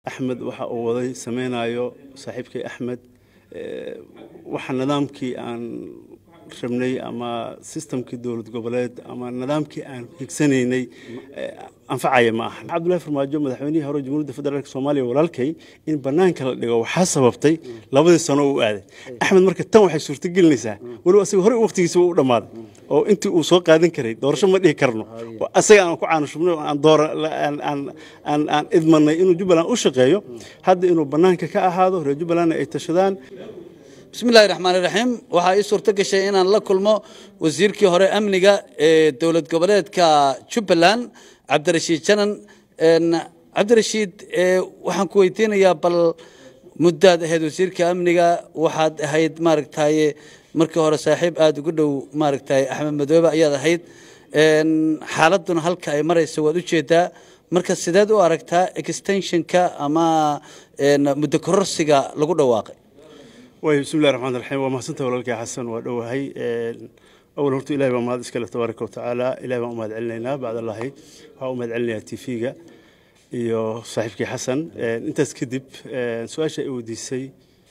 axmed waxa uu waday sameynayo saaxiibkay axmed waxa nidaamkii aan rabnay ama sistamkii dowlad goboleed ama nidaamkii aan higsanaynay anfacaya ma aha cabdullahi farmaajo madaxweynihii hore jamhuuriyadda federaalk soomaaliya walaalkay in banaanka la dhigo waxaa sababtay labadii sano uu aaday axmed marka tan waxay suurtagelinaysaa weliba asaga horey waqtigiisa u dhammaaday oo intii uu soo qaadan karay doorasho ma dhihi karno asaga aan ku caanushubnay oo aan doora aan aan idmanay inuu jubbaland u shaqeeyo hadda inuu banaanka ka ahaado reer jubbalandna ay tashadaan bismillahi raxmaan iraxiim waxaa ii suurto gashay inaan la kulmo wasiirkii hore amniga ee dowlad goboleedka jubbaland cabdirashiid janan cabdirashiid waxaan ku weydiinayaa bal muddaad ahayd wasiirka amniga waxaad ahayd maaragtaye markii hore saaxiib aada ugu dhow maaragtay axmed madoobe ayaad ahayd xaaladuna halka ay marayso waad ujeedaa marka sideed u aragtaa extensionka ama muddo kororsiga lagu dhawaaqay way bismillahi raxmaan raxiim waa mahadsantaha walaalkay xasan waa dhowahay awal horta ilahi baa mahad iskale tabaaraka watacaala ilahi baan u mahad celinaynaa bacdallahi waxaa u mahad celinayaa t v-ga iyo saaxiibkii xasan intaas kadib su-aasha ay weydiisay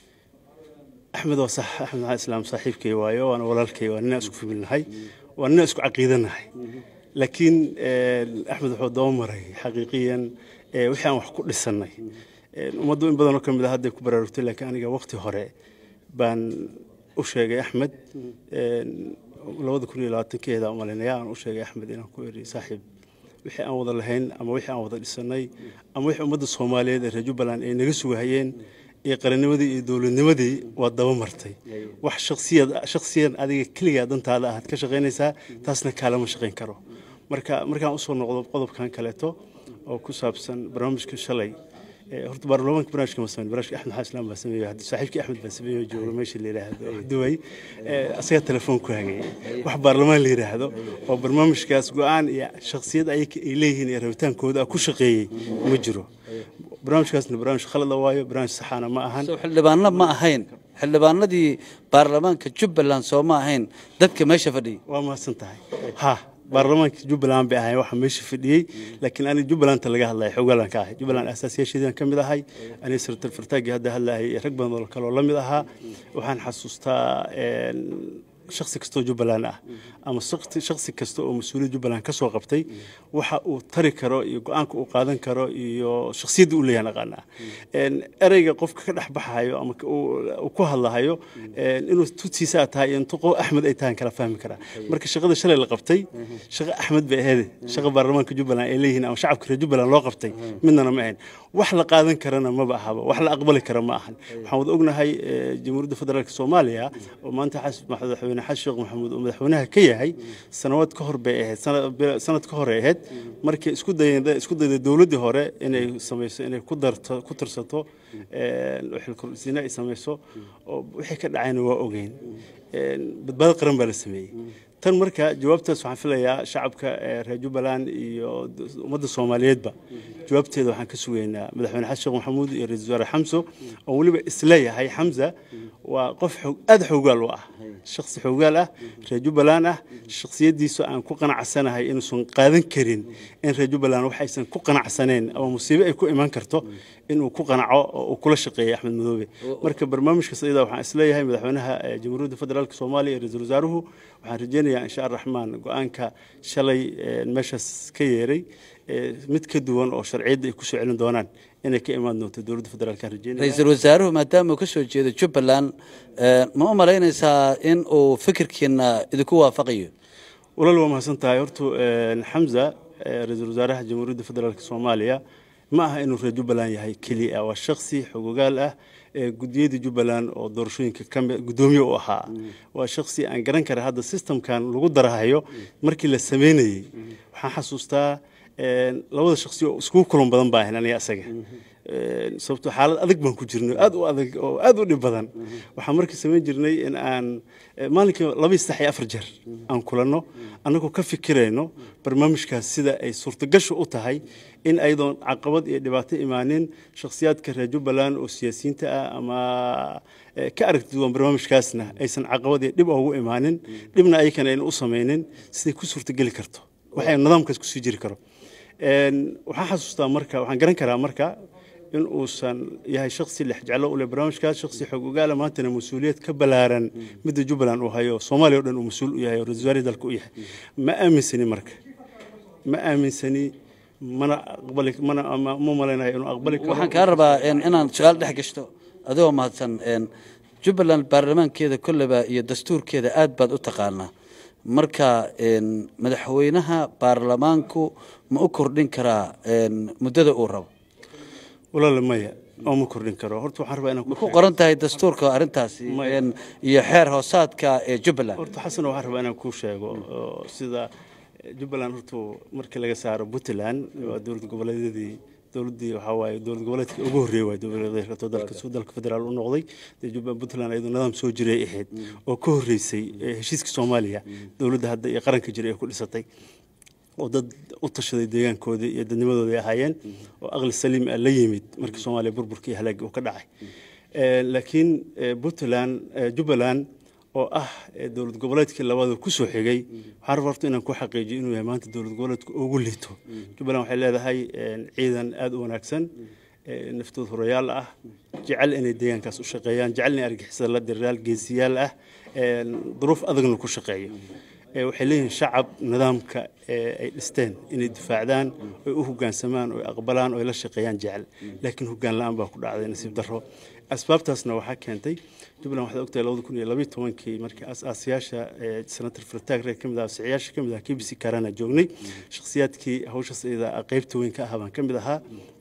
axmed waa sax axmed maxamed islaam saaxiibkay waayo waana walaalkay waa ninaa isku familnahay waa ninaa isku caqiidanahay laakiin axmed wuxuu daba maray xaqiiqiyan wixii aan wax ku dhisannay ummaddu in badanoo ka mid a hadday ku baraarugtay laakiin aniga waqti hore baan u sheegay axmed labada kun iyo labaatankeeda umalinaya aan u sheegay axmed inaan ku eri saaxiib wixii aan wada lahayn ama wixii aan wada dhisanay ama wixii ummadda soomaaliyeed ee reer jubbaland ay naga sugahayeen iyo qarannimadii iyo dowladnimadii waa daba martay wax shaksiyad shaksiyan adiga keligaa dantaada ahaad ka shaqaynaysaa taasna kaalama shaqayn karo marka markaan usoo noqdo qodobkan kaleeto oo ku saabsan barnaamijka shalay horta baarlamaanka barnaamijka ma sameyn barnaamijka axmed xasan islaam baa sameeyey hadda saaxiibkii axmed baa sameeyey jooga meesha la yidhaahdo duway asagaa telefoon ku hagayay wax baarlamaan la yidhaahdo oo barnaamijkaas go-aan iyo shaksiyad ayaka ay leeyihiin iyo rabitaankooda ku shaqeeyey ma jiro barnaamijkaasna barnaamij khalada waayo barnaamij saxaana ma ahan xildhibaano ma ahayn xildhibaanadii baarlamaanka jubbaland soo ma ahayn dadka meesha fadhiyay waa mahadsan tahay ha baarlamaanka jubbaland bay ahayn waxa meesha fadhiyey laakiin aniga jubbalanta laga hadlaya xogaalan ka ahay jubbaland asaasiyaasheedian ka mid ahay aniga sartar fartaagii hadda hadlahay rag badan oo kaloo la mid ahaa waxaan xasuustaa shaksi kastoo jubbaland ah ama shaksi kasta oo mas-uuliyad jubbaland ka soo qabtay waxa uu tari karo iyo go-aanka uu qaadan karo iyo shaksiyadda uu leeyahay naqaanaa ereyga qofka ka dhex baxayo ama uu ku hadlahayo inuu tutiisa tahay iyo intu axmed ay tahan kala fahmi karaa marka shaqada shalay la qabtay shaqa axmed bay aheede shaqa baarlamaanka jubbaland ay leeyihiin ama shacabka reer jubbaland loo qabtay midnana ma ahayn wax la qaadan karana maba ahaba wax la aqbali kara ma ahan waxaan wada ognahay jamhuuriyadda federaalk soomaaliya oo maanta madaxweyne xasan sheekh maxamuud oo madaxweynaha ka yahay sanawaad ka hor bay ahayd sanad ka hore ahayd markay isku dayda isku dayda dowladdii hore inay samayso inay ku darto ku tirsato xilkursiina ay samayso oo wixii ka dhacayna waa ogeyn badbaado qaran baa la sameeyey tan marka jawaabtaas waxaan filayaa shacabka reer jubbaland iyo ummadda soomaaliyeedba jawaabteeda waxaan ka sugaynaa madaxweyne xasan sheekh maxamuud iyo ra-isul wasaare xamso oo weliba isleeyahay xamsa waa qof aada xoogaal u ah shaksi xoogaal ah reer jubbaland ah shaksiyaddiisu aan ku qanacsanahay inuusan qaadan karin in reer jubbaland wax aysan ku qanacsaneen ama musiibo ay ku iman karto inuu ku qanaco oo uu kula shaqeeyay axmed madoobe marka barnaamijkaas iyada waxaan isleeyahay madaxweynaha jamhuuriyadda federaalk soomaaliya iyo ra-isul wasaaruhu waxaan rajeynayaa insha araxmaan go-aanka shalay meeshaas ka yeeray mid ka duwan oo sharciyadda ay kusoo celin doonaan inay ka imaan doonto dowladda federaalk rajeynaya ra-iisul wasaaruhu maadaama uu ka soo jeedo jubbaland ma u malaynaysaa in uu fikirkiina idinku waafaqayo walaal waa mahadsan tahay horta xamza ra-iisul wasaaraha jamhuuriyadda federaalk soomaaliya ma aha inuu reer jubbaland yahay keliya waa shaksi xogogaal ah gudiyadii jubbaland oo doorashooyinka gudoomiye u ahaa waa shaksi aan garan kara hadda sistamkan lagu darahayo markii la sameynayey waxaan xasuustaa labada shaksi oo iskugu kulan badan baa ahayn aniga asaga sababtoo xaalad adag baan ku jirnay aad u adag oo aad u dhib badan waxaan markii samayn jirnay in aan maalinkii laba saddex iyo afar jeer aan kulanno annagoo ka fikirayno barnaamijkaas sida ay suurtagashu u tahay in aydoon caqabad iyo dhibaato imaanin shakhsiyaadka reer jubbaland oo siyaasiyiinta ah ama ka aragti duwan barnaamijkaasna aysan caqabad iyo dhib ugu imaanin dhibna ayakana ayna u samaynin siday ku suurtageli karto waxay nidaamkaas kusii jiri karo waxaan xasuustaa marka waxaan garan karaa marka in uusan yahay shaksi lex jeclo u leh barnaamijkaas shaksi xog ogaala maantana mas-uuliyad ka ballaaran midda jubbaland uu hayo soomaaliya o dhan uu mas-uul u yahay oo ra-iisul wasaare dalka u yahay ma aaminsani marka ma aaminsani mana aqbali mana ma ma malaynayo inuu aqbali karo waxaan kaa rabaa een, inaan su-aal dhex gashto adigoo mahadsan een, jubbaland baarlamaankeeda kolleba iyo dastuurkeeda aad baad u taqaanaa marka een, madaxweynaha baarlamaanku ma u kordhin karaa een, muddada uu rabo walaala maya oo ma kordhin karo horta waxaan rabaa inaan ku qoran tahay dastuurka arrintaasi een, iyo xeer hoosaadka ee jubbaland horta xasan waxaan rabaa inaan kuu sheego oo sida jubbaland horta markii laga saaro puntland waa dowlad goboleedyadii dowladdii waxaa waaye dowlad goboleedka ugu horreeyay waa dowladeedka dalka soo dalka federaal u noqday dee jubbaland puntland ayadoo nidaam soo jiray ahayd oo ka horreysay ee heshiiska soomaaliya dowladda hadda iyo qaranka jiray ee ku dhisatay oo dad u tashaday deegaankoodii iyo dadnimadooda ay ahaayeen oo aqli saliim ah la yimid markii soomaaliya burburkii halaagii uu ka dhacay Eh, laakiin eh, puntland eh, jubbaland oo ah eh, dowlad goboleedkii labada ku soo xigay waxaan rabaa horta inaan ku xaqiijiyo inuu yahay maanta dowlad goboleedka ugu liito jubbaland waxay leedahay eh, ciidan aada u wanaagsan eh, naftood horayaal ah jecel inay deegaankaas u shaqeeyaan jecel inay argixisada la diriraal geesiyaal ah eh, duruuf adagna ku shaqeeyo Eh, waxay leeyihiin shacab nidaamka eh, ay dhisteen inay difaacdaan oy u hoggaansamaan oy aqbalaan oy la shaqeeyaan jecel laakiin hoggaan la-aan baa ku dhacday nasiib darro asbaabtaasna waxaa keentay jubbaland waxaad ogtahay labada kun iyo labiyo tobankii markii aas-aasayaasha eh, senator fartaag reer ka mid ah siciyaasha ka mid ah kbc karana joognay shakhsiyaadkii hawshaas iyada ah qaybta weyn ka ahaa baan ka mid ahaa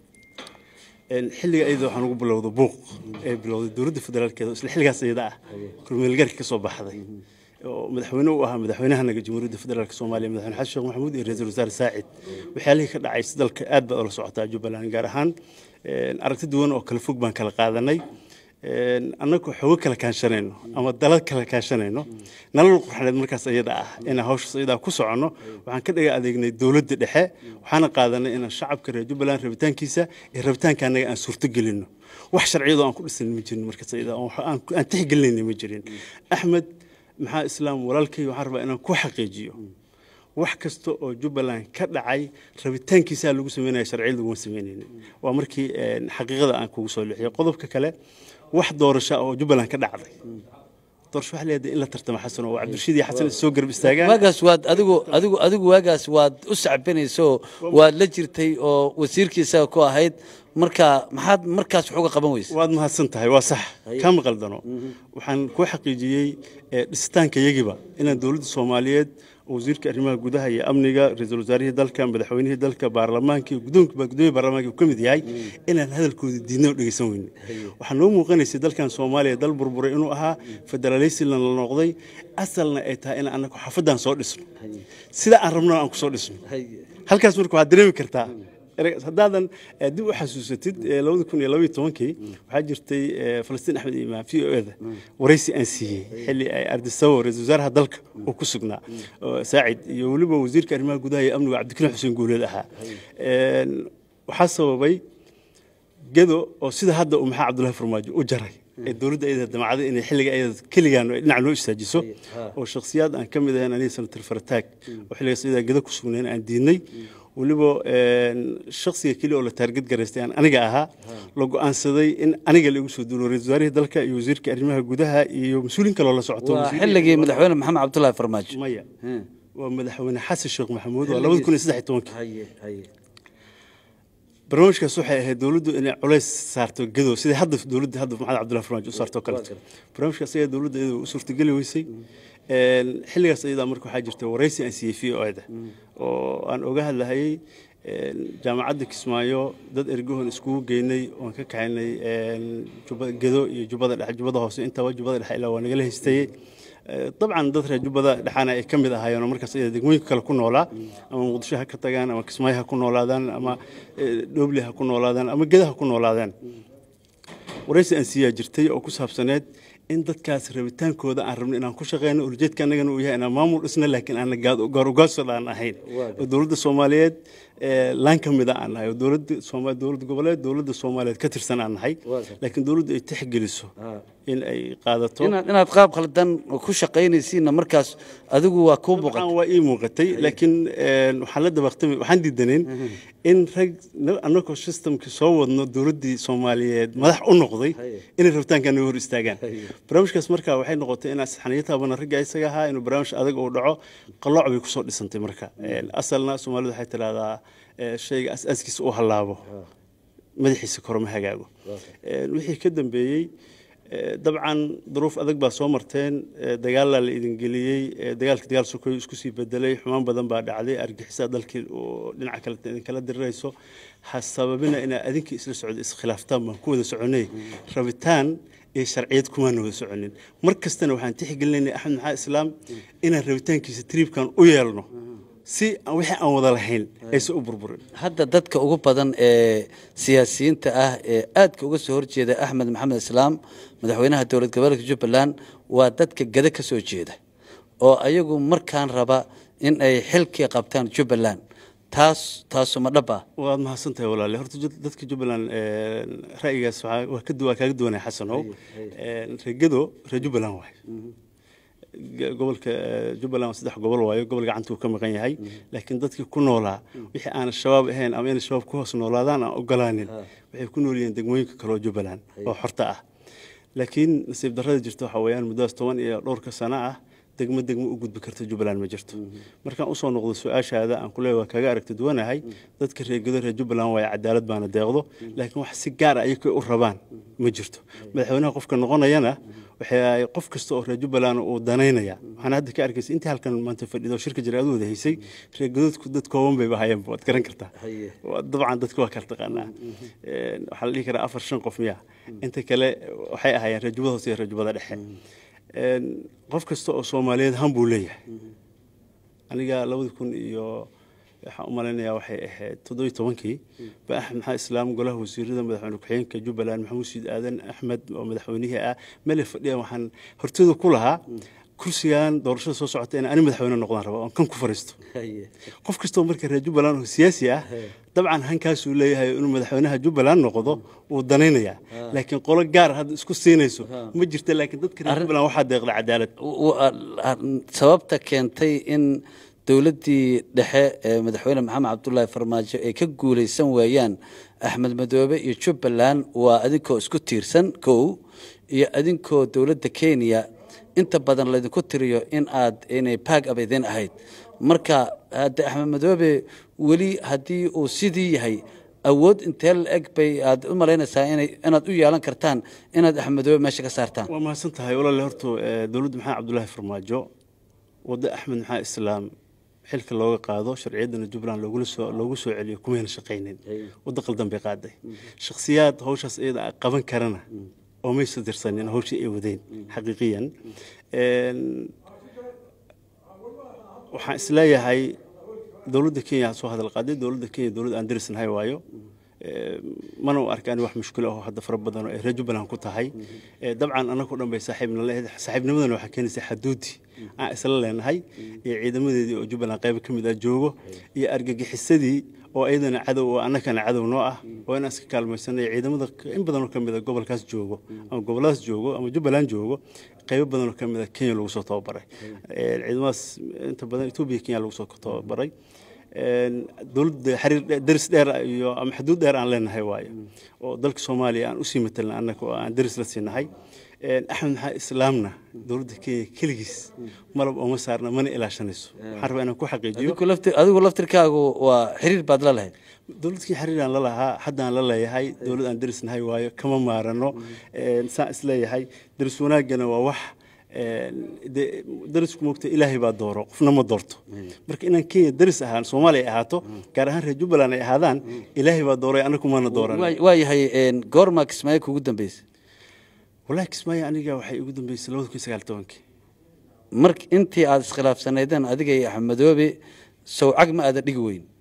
Een, xilliga iyada waxaan ugu bilowday buuq ee bilowday dowladda federaalkeeda oo isla xilligaas iyada ah kormeelgarka ka soo baxday oo madaxweyne u ahaa madaxweynahanaga jamhuuriyadda federaalk soomaaliya madaxweyne xasan sheekh maxamuud iyo ra-iisul wasaare saacid waxyaalihii ka dhacay si dalka aad baad ula socotaa jubbaland gaar ahaan een, aragti duwan oo kala fog baan kala qaadanay een, annagoo xogo kala kaashanayno ama dalad kala kaashanayno nalal qurxaneed markaas iyada ah inaan hawshaas iyada ku soconno waxaan ka dhaga adeegnay dowladda dhexe waxaana qaadanay inaan shacabka reer jubbaland rabitaankiisa iyo rabitaanka annaga aan suurto gelinno wax sharciyadoo aan ku dhisan ma jirin markaas iyada oo aan aan tixgelinayna ma jirin axmed maxaa islaam walaalkay waxaan rabaa inaan ku xaqiijiyo wax kasta oo jubbaland ka dhacay rabitaankiisaa lagu sameynaya sharciya laguma sameynaynin waa markii een, xaqiiqada aan kugu soo leexiyay qodobka kale wax doorasho ah oo jubbaland ka dhacday doorasho waxaa leedahay in la tartamo xasan oo cabdirashiid iyo xasan is soo garab istaagaan waagaas waad adigu adigu adigu waagaas waad u sacbinayso waad la jirtay oo wasiirkiisa ku ahayd marka maxaad markaas wax uga qaban weyse waad mahadsan tahay waa sax kama qaldano waxaan kuu xaqiijiyey eh, dhisitaanka yagiba inaan dowladda soomaaliyeed oo wasiirka arrimaha gudaha iyo amniga ra-iisul wasaarihii dalka madaxweynihii dalka baarlamaanka iyo guddoonka gudoomiya baarlamaanka uu ka mid yahay inaan hadalkooda diidna oo dhegeysan weyne waxaa noo muuqanaysay dalkan soomaaliya dal burburay inuu ahaa federaaleysilan la noqday asalna ay tahay in annagu xaafaddan soo dhisno sida aan rabno aan ku soo dhisno halkaas marka waxaad dareemi kartaa ereygaas haddaadan eh, dib u xasuusatid eh, labada kun iyo labaiyo tobankii waxaa jirtay eh, falastiin axmed imaan v o eda waraysi aan siiyey xilli ay ardisawo ra-iisul wasaaraha dalka uu ku sugnaa oo saacid iyo weliba wasiirka arrimaha gudaha iyo amniga cabdikariim xuseen guuleed ahaa Een, waxaa sababay gedo oo sida hadda uu maxaa cabdullahi farmaajo u jaray ee dowladda ayada damacada inay xilliga ayada keligaan ay dhinac noo istaajiso oo shakhsiyaad aan ka mid ahayn aniga senator farataag oo xilligaas iyadaa gedo ku sugnayn aan diidnay weliba een, shakhsiga keliya oo la taarged garaystay aan aniga ahaa la go-aansaday in aniga la igu soo duulo ra-iisul wasaarihii dalka iyo wasiirka arrimaha gudaha iyo mas-uuliin kaloo la socoto waa wasiir- xilligii madaxweyne maxamed cabdullaahi farmaajo maya waa madaxweyne xasan sheekh maxamuud waa labada kun iyo saddex iyo tobankii haye haye barnaamijkaas waxay ahayd dowladdu inay culays saarto gedo sidai hadda dowladda hadda maxamed cabdullahi farmaajo u saarto kaleto barnaamijkaas ayaa dowladda iyada u suurtageli weysay Een, xilligaas iyadaa marka waxaa jirta waraysi aan siiyey v o da oo aan oga hadlahayay een, jaamacadda kismaayo dad ergohon iskugu geynay oon ka kaxaynay een, jubba- gedo iyo jubbada dhexe jubbada hoose intaba jubbada dhexe ilaa waa nagala haystayey Eh, dabcan dad reer jubbada dhexaana ay ka mid ahaayeen oo markaas iyada degmooyinka kale ku noolaa ama muqdisho ha ka tagaan ama kismaayo ha ku noolaadaan ama eh, dhoobli ha ku noolaadaan ama geda ha ku noolaadaan waraysi aan siiyaa jirtay oo ku saabsaneed in dadkaas rabitaankooda aan rabno inaan ku shaqeyno ujeedka annagana uu yahay inaan maamul dhisna laakiin aan gaar ugaasoo aan ahayn oo dowladda soomaaliyeed ee, laan ka mida aan nahay oo dowladda sooma dowlad goboleed dowladda soomaaliyeed ka tirsan aan nahay Waa gartay. laakiin dowladdu ay tixgeliso in ay qaadato inaad inaad qaab khaldan ku shaqaynaysiinna markaas adigu waa kuu muuqan dabcan waa ii muuqatay laakiin een, waxaan la dabaqtamay waxaan diidanayn in rag na- annagoo systemkii soo wadno dowladdii soomaaliyeed madax u noqday inay rabitaankan naga hor istaagaan barnaamijkaas marka waxay noqotay inaan saxaniyo taabana ragga isaga ahaa inuu barnaamij adag uu dhaco qalooc bay kusoo dhisantay marka Een, asalna soomaalidu waxay tidhahdaa ee, shayga as-aaskiisa uu hallaabo madaxiisa koroma hagaago Een, wixii ka dambeeyey ee, dabcan duruuf adag baa soo marteen ee, dagaalaa la idin geliyey ee, dagaalka dagaal sokoy isku sii bedelay xumaan badan baa dhacday argixisa dalkii oo dhinaca kale idinkala dirirayso ha sababina inaa adinkii isla socdo iskhilaaftaan baan ku wada soconay rabitaan iyo sharciyad kumaana wada soconin mar kastana waxaan tixgelinaynay axmed maxaa islaam inaan rabitaankiisa triibkan u yeelno si aan wixii aan wada lahayn aysan u burburin hadda dadka ugu badan ee siyaasiyiinta ah ee aadka uga soo horjeeda axmed maxamed islaam madaxweynaha dowlad goboleedka jubbaland waa dadka gada ka soo jeeda oo ayagu markaan raba in ay xilkii qabtaan jubbaland taas taasuma dhab ah waad mahadsan tahay walaale horta jud- dadka jubbaland een, ra'yigaas waxaa- waa ka du- waa kaaga duwanaya xasanow Een, reegado reer jubbaland waay G- gobolka eh, jubbaland waa saddex gobol waayo gobol gacanta uu ka maqan yahay laakiin dadkii ku noolaa wixii aan shabaab ahayn ama inay shabaab ku hoos noolaadaan aan ogolaanin waxay ku nool yihiin degmooyinka kale oo jubbaland oo xorta ah laakiin nasiib darrada jirta waxaa weeyaan muddadas toban iyo dhowrka sano ah degmo degmo u gudbi karta jubbaland ma jirto markaan usoo noqdo su-aashaada aan ku leeyahay waa kaga aragti duwanahay dadka reegado reer jubbaland waaye cadaalad baana deeqdo laakiin wax si gaar ah ayakay u rabaan ma jirto madaxweynaha qofka noqonayana waxay qof kasta oo reer jubbaland uu danaynaya waxaan hadda ka arkaysa intii halkan maanta fadhido shirka jira aad wada haysay reegadoodku dad kooban bayba hayeen waad garan kartaa Haye. Waa- dabcan dadka waa kala taqaanaa Een, waxaa la dhihi karaa afar shan qof miya inta kale waxay ahaayeen reer jubbada hoose iyo reer jubbada dhexe Een, qof kasta oo soomaaliyeed han buu leeyahay aniga labadi kun iyo waxaan u malaynayaa waxay ahayd toddobiyo tobankii ba axmed maxaa islaam golaha wasiirada madaxweyne ku-xigeenka jubbaland maxamuud siid aadan axmed oo madaxweynihii ah meel fadhiya waxaan hortooda ku lahaa kursigan doorashada soo socota in ani madaxweyne noqdaan raba oon kan ku fariisto qof kastoo marka reer jubbaland oo siyaasi ah dabcan hankaasuu leeyahay inuu madaxweynaha jubbaland noqdo wuu danaynayaa laakiin qolo gaar hadda isku siinayso ma jirta laakiin dadka reer jubbaland waxaa deeqda cadaalad w- a- sababta keentay in dowladdii dhexe ee madaxweyne maxamed cabdulaahi farmaajo ay ka guulaysan waayaan axmed madoobe iyo jubbaland waa adinkoo isku tiirsan kow iyo adinkoo dowladda kenya inta badan laydinku tiriyo in aad inay baag ab idin ahayd marka hadde axmed madoobe weli haddii uu sidii yahay awood intee la eg bay aad u malaynaysaa inay inaad u yeelan kartaan inaad axmed madoobe meesha ka saartaan waa mahadsan tahay walaale horta eh, dowladda maxamed cabdulaahi farmaajo wadda axmed maxaa islaam xilka looga qaado sharciyaddana jubbaland loogula soo loogu soo celiyo kumayna shaqaynin waddo qaldan bay qaaday shakhsiyaad hawshaas iyada ah qaban karana oo maysa dirsanin hawshii ay wadeen xaqiiqiyan Een, waxaan isleeyahay dowladda kenya ha soo hadal qaaday dowladda kenya dowlad aan darisnahay waayo Ee, mana u arkaan wax mushkilo ah oo hadda fara badan oo ay reer jubbaland ku tahay Ee, dabcan annagu dhan bay saaxiibna leedahay saaxiibnimadana waxaa keenaysa xaduudi aan isla leenahay iyo ciidamadeedii oo jubbaland qayb ka mid ah joogo iyo argagixisadii oo iyadana cadow oo annakana cadow noo ah oo inaan iska kaalmaysanay ciidamada in badan oo ka mid a gobolkaas joogo ama goboladaas joogo ama jubbaland joogo qaybo badan oo ka mid a kenya lagu soo tababaray Ee, ciidamadaas inta badan etoobiya kenya lagu soo tababaray Een, dowladda xiriir dhe- deris dheer iyo ama xuduud dheer aan leenahay waayo oo dalka soomaaliya aan usii matelna annaga oo aan deris la siinahay Een, axmed maxaa islaamna dowladda kenya keligiis malab ooma saarna mana ilaashanayso waxaan rabaa inaan ku xaqiijiyo adigu lafti- adigu laftirkaagu waa xiriir baad la lahayd dowladkii xiriiraan la lahaa haddaan la leeyahay dowlad aan derisnahay waayo kama maarano Een, saan isleeyahay deris wanaaggana waa wax een, dee derisku moogta ilaahay baa dooro qofna ma doorto marka inaan kenya deris ahaan soomaaliya ay ahaato gaar ahaan reer jubbaland ay ahaadaan ilaahay baa dooray annagu maana dooran Waa- waa yahay een, goormaa kismaayo kugu dambeysay wallaahi kismaayo aniga waxay igu dambeysay labada kun sagaal tobankii mar intii aad iskhilaafsanaydeen adiga iyo axmed madoobe sawcag ma aada dhigi weyn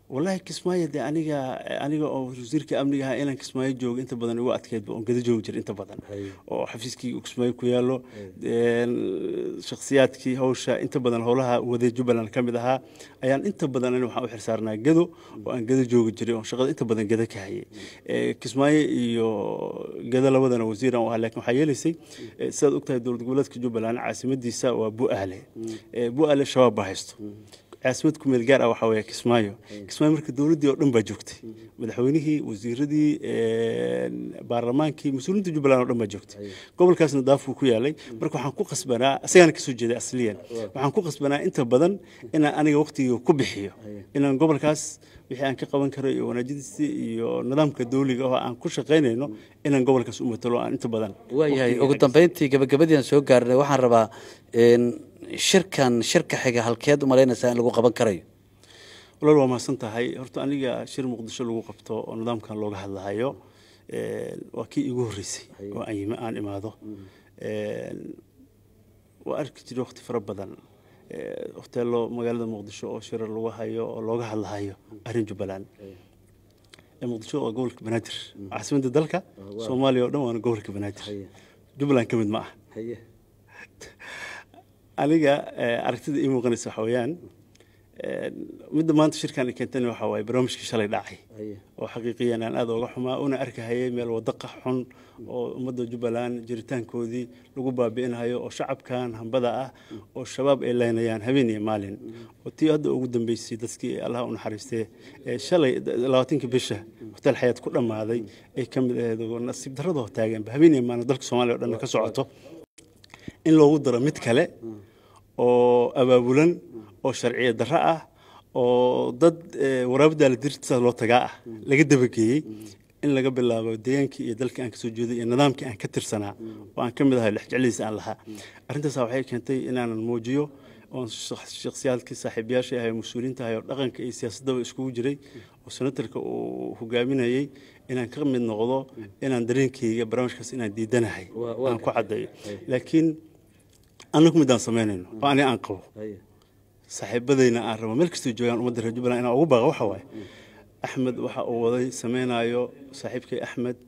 wallaahi kismaayo dee aniga aniga oo wasiirka amniga ahaa inaan kismaayo joogo inta badan igu adkeydba oon gada joogi jira inta badan oo xafiiskii kismaayo ku yaallo shakhsiyaadkii hawsha inta badan howlaha waday jubbaland ka mid ahaa ayaan inta badan ani waxaan u xilsaarnaa gado oo aan gada joogi jiray oo shaqada inta badan gada ka hayay kismaayo iyo gada labadana wasiiran u ahaa laakiin waxaa yeelaysay sidaad ogtahay dowlad goboleedka jubbaland caasimadiisa waa bu'aale bu'aale shabaab baa haysto caasimad ku meel gaar ah waxaa weeye kismaayo kismaayo marka dowladdii oo dhan baa joogtay madaxweynihii wasiiradii baarlamaankii mas-uuliyiinta jubbaland oo dhan baa joogtay gobolkaasna daafuu ku yaalay marka waxaan ku qasbanaa isagaana kasoo jeeday asliyan waxaan ku qasbanaa inta badan inaan aniga waqtiga ku bixiyo inaan gobolkaas wixii aan ka qaban karo iyo wanaajadiisa iyo nidaamka dawliga oo aan ku shaqaynayno inaan gobolkaas u matalo aan inta badan waayahay ugu dambeyntii gabagabadii aan soo gaarnay waxaan rabaa shirkan shirka xiga halkeed u malaynaysaa in lagu qaban karayo walaal waa mahadsan tahay horta aniga shir muqdisho lagu qabto oo nidaamkan looga hadlahayo waa kii igu horreysay oo aan imaado waa arki jiray waqti fara badan hoteelo magaalada muqdisho oo shirar lagu hayo oo looga hadlahayo arrin jubbaland muqdisho waa gobolka banaadir caasimadda dalka soomaaliya oo dhan waana gobolka banaadir jubbaland ka mid ma ah aniga aragtida ii muuqanaysa waxa weeyaan midda maanta shirkan keentana waxa waaye barnaamijkii shalay dhacay oo xaqiiqiyan aan aada uga xumaa una arkahayay meel wadaqa xun oo ummadda jubbaland jiritaankoodii lagu baabi'inayo oo shacabkan hambada ah oo shabaab ay leynayaan habeen iyo maalin oo tii hadda ugu dambeysay dadkii allah u naxariistee shalay labaatankii bisha hotel xayaad ku dhammaaday ay ka mid ahayd oo nasiib darradoo taaganba habeen iyo maalin dalka soomaaliya o dhan ka socoto in loogu daro mid kale oo abaabulan oo sharciya darro ah oo dad waraabadaala dirtiisa loo tagaa ah laga dabageeyey in laga bilaabo deegaankii iyo dalkii aan kasoo jeeday iyo nidaamkii aan ka tirsanaa oo aan ka mid ahay lexjecladiisa aan lahaa arrintaas waxay keentay inaanan muujiyo oon shakhsiyaadkii saaxiibayaasha ahay mas-uuliyiinta ahay oo dhaqanka iyo siyaasaddaba iskugu jiray oo senatarka uu hogaaminayay inaan ka mid noqdo inaan dareenkayga barnaamijkaas inaan diidanahay aan ku caddeeyo laakiin annagu midaan samaynayno oo aniga aan qabo saaxiibadayna aan rabo meel kastoo joogaan ummadda reer jubbaland inaan ugu baaqa waxa waaye axmed waxa uu waday samaynayo saaxiibkay axmed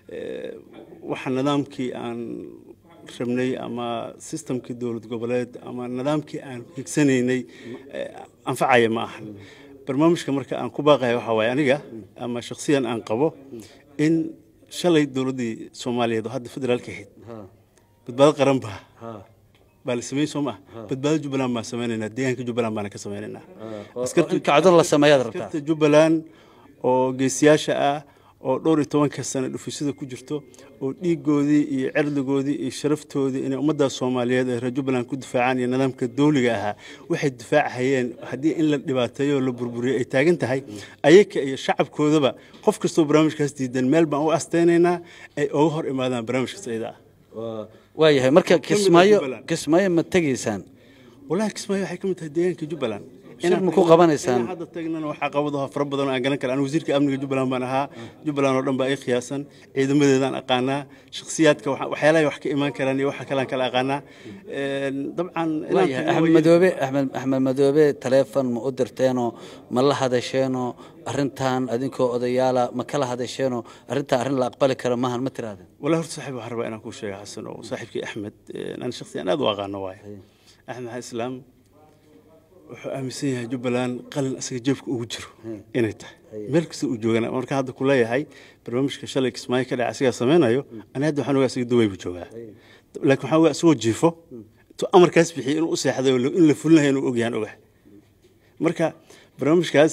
waxa nidaamkii aan rabnay ama sistamkii dowlad goboleed ama nidaamkii aan higsanaynay anfacaya ma ahan barnaamijka marka aan ku baaqaya waxa waaye aniga ama shakhsiyan aan qabo in shalay dowladdii soomaaliyeed oo hadda federaalka ahayd badbaado qaran baa baa la sameeyey soo maa badbaado jubbaland baan sameynaynaa deegaanka jubbaland baana ka sameynaynaa kacdo la sameeyaad rabtaa askarta jubbaland oo geesiyaasha ah oo dhowr iyo tobanka sano dhufisada ku jirto oo dhiigoodii iyo cirdigoodii iyo sharaftoodii inay ummadda soomaaliyeed ee reer jubbaland ku difaacaan iyo nidaamka dawliga ahaa waxay difaacahayeen haddii in la dhibaateeyo oo la burburiyo ay taagan tahay ayaga iyo shacabkoodaba qof kastoo barnaamijkaas diidan meel baan u asteynaynaa ay uga hor imaadaan barnaamijkaas iyada ah waayahay marka kismaayo kismaayo ma tegaysaan walahi kismaayo waxay ka mid tahay deegaanka jubbaland shir ma ku qabanaysaan inaan hadda tagnana waxaa qabadaho fara badan oo aan garan kara anigu wasiirka amniga jubbaland baan ahaa jubbaland oo dhan baa ii khiyaasan ciidamadeedaan aqaanaa shakhsiyaadka waxyaalahay wax ka imaan karaan iyo waxa kalean kala aqaanaa dabcan waayahay axmed madoobe axmed axmed madoobe taleefon ma u dirteenoo ma la hadasheenoo arrintan adinkoo odayaala ma kala hadasheenoo arrintan arrin la aqbali karo maahan ma tirahdeen wallahi horta saaxiib waxaan rabaa inaan kuu sheega xasan oo saaxiibkii axmed aan shakhsiyan aad u aqaano waaye axmed maxaa islaam wuxuu aaminsan yahay jubbaland qalin asaga jeebka ugu jiro inay tahay meel kasta uu joogana marka hadda ku leeyahay barnaamijka shalay kismaayo ka dhaca asigaa samaynayo ani hadda waxaan ogaa asaga duway buu joogaa laakiin waxaan ogaa asagoo jiifo intuu amarkaas bixiyay inuu u seexday oo in la fulinayo inuu ogyahan ogahay marka barnaamijkaas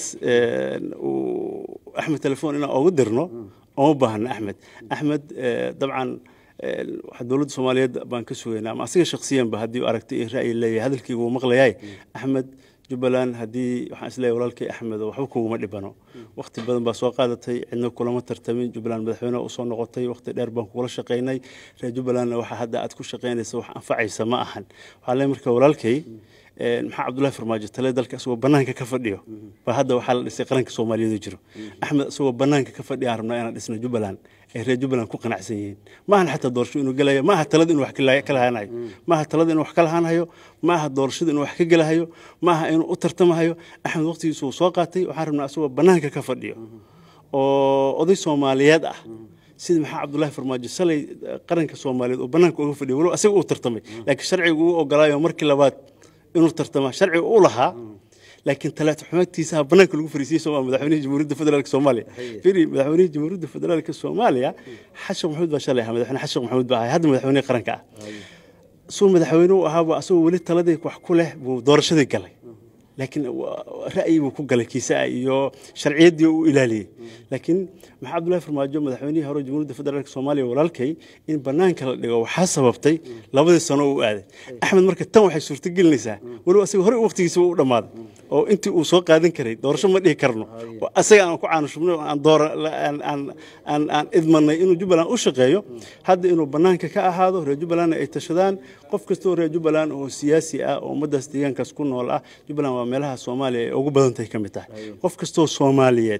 uu axmed telefoon inaan ugu dirno uma baahna axmed axmed dabcan dowladda soomaaliyeed baan ka sugaynaa ama asiga shaksiyanba haddii u aragtay iyo ra'yi leeyahay hadalkayga wuu maqlayaay axmed jubbaland haddii waxaan isleeyahay walaalkay axmed oo waxba kuguma dhibano waqti badan baa soo qaadatay cidna kulama tartamin jubbaland madaxweyne u soo noqotay waqti dheer baan kugula shaqaynay reer jubbalandna waxa hadda aad ku shaqaynaysa wax anfacaysa ma ahan waxaa leeyahay marka walaalkay maxaa cabdullahi farmaajo tale dalka isagoo banaanka ka fadhiyo baa hadda waxaa la dhisay qaranka soomaaliyeed jiro axmed isagoo banaanka ka fadhiya aan rabnaa inaan dhisno jubbaland ay reer jubbaland ku qanacsan yihiin maahan xataa doorasho inuu gelayo maaha talada inuu wax ka lahaanayo maaha talada inuu wax ka lahaanayo maaha doorashada inuu wax ka gelahayo maaha inuu u tartamahayo axmed waqtigiisu uu soo qaatay waxaan rabnaa asagoo bannaanka ka fadhiyo oo oday soomaaliyeed ah sida maxaa cabdullaahi farmaajo salay qaranka soomaaliyeed oo bannaanka uga fadhiyo walow asaga uu tartamay laakiin sharcigu uu ogolaayo markii labaad inuu tartama sharciga u lahaa laakiin talaata xumaadtiisaha bannaanka lagu fariisiyey soo madaxweynaha jamhuuriyadda federaalka soomaaliya firi madaxweynaha jamhuuriyadda federaalka soomaaliya xashan maxamuud baa shalay ahaa madaxweyne xashan maxamuud baa ahay hadda madaxweynaha qaranka ah suu madaxweyne u ahaaba asagoo weli taladii wax ku leh buu doorashadii galay laakiin ra'yi buu ku galay kiisaa iyo sharciyaddii u ilaaliyey laakiin maxaa cabdullahi farmaajo madaxweynihii hore jamhuuriyadda federaalka soomaaliya walaalkay in bannaanka la dhigo waxaa sababtay labadii sano uu aaday axmed marka tan waxay suurtagelinaysaa weliba asaga hore waqtigiisa u dhammaaday oo intii uu soo qaadan karay doorasho ma dhihi karno oo asaga aan ku caanushubnay aan doora aan aan idmanay inuu jubbaland u shaqeeyo hadda inuu bannaanka ka ahaado reer jubbalandna ay tashadaan qof kastoo reer jubbaland oo siyaasi ah oo ummaddaas deegaankaas ku nool ah jubbaland waa meelaha soomaaliya ay ugu badan tahay ka mid tahay qof kastoo soomaaliyeed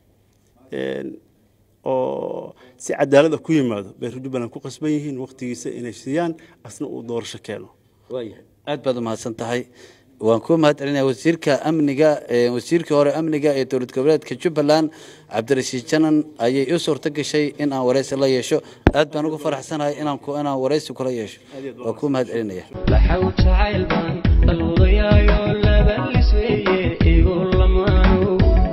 oo si cadaalad ah ku yimaado bay reer jubbaland ku qasban yihiin waqtigiisa inay siiyaan asna uu doorasho keeno aad baad umahadsan tahay waan kuu mahad celinaya wasiirka amniga wasiirkii hore amniga ee dowlad goboleedka jubbaland cabdirashiid janan ayay ii suurto gashay in aan waraysi la yeesho aad baan ugu faraxsanahay inaan inaan waraysi kula yeesho waan kuu mahad celinaya laxaw jacayl baan daluudayaayo laba lisweeye igu lamaano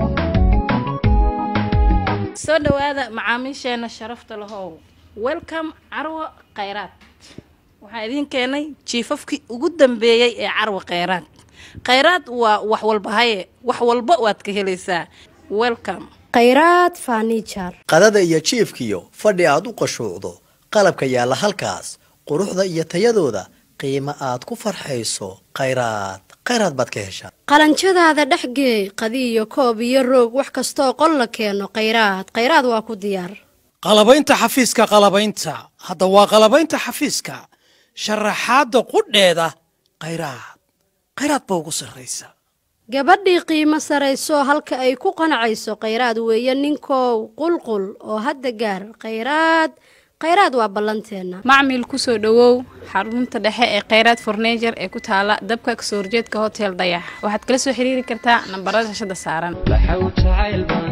soo dhowaada macaamiisheena sharafta lahow welcome carwo khayraad waxaan idiin keenay jiifafkii ugu dambeeyey ee carwo khayraad khayraad waa wax walba haye wax walba waad ka helaysaa welcome khayraad fanijar qadada iyo jiifkiyo fadhi aad u qashuucdo qalabka yaalla halkaas quruxda iyo tayadooda qiimo aad ku farxayso khayraad khayraad baad ka heshaa qalanjadaada dhexgeey qadi iyo koob iyo roog wax kastooo qol la keeno khayraad khayraad waa ku diyaar qalabaynta xafiiska qalabaynta hadda waa qalabaynta xafiiska sharaxaadda qudheeda khayraad khayraad ba ugu sarraysa gabadhii qiimo sarayso halka ay ku qanacayso khayraad weeye ninkow qulqul oo hadda gaar khayraad khayraad waa ballanteenna macmil kusoo dhowow xarunta dhexe ee khayraad fornejer ee ku taala dabka kasoo horjeedka hotel dayax waxaad kala soo xiriiri kartaa nambarada shashada saaran laxaw jacayl baan